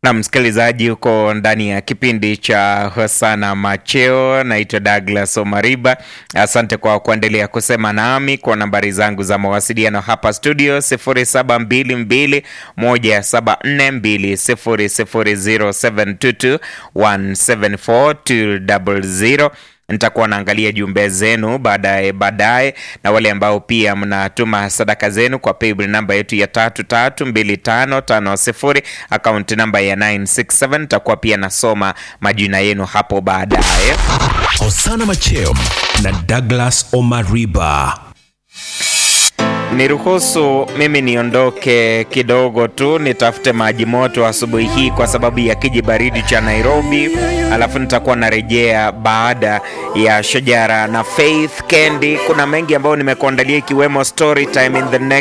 Na msikilizaji, huko ndani ya kipindi cha Hosana Macheo. Naitwa Douglas Omariba. Asante kwa kuendelea kusema nami kwa nambari zangu za mawasiliano hapa studio 0722 174 200 nitakuwa naangalia jumbe zenu baadaye baadaye, na wale ambao pia mnatuma sadaka zenu kwa paybill namba yetu ya tatu tatu mbili tano tano sifuri akaunti namba ya 967 nitakuwa pia nasoma majina yenu hapo baadaye. Hosana Macheo na Douglas Omariba. Niruhusu mimi niondoke kidogo tu nitafute maji moto asubuhi hii kwa sababu ya kiji baridi cha Nairobi, alafu nitakuwa narejea baada ya Shajara na Faith Kendi. Kuna mengi ambayo nimekuandalia ikiwemo story time in the next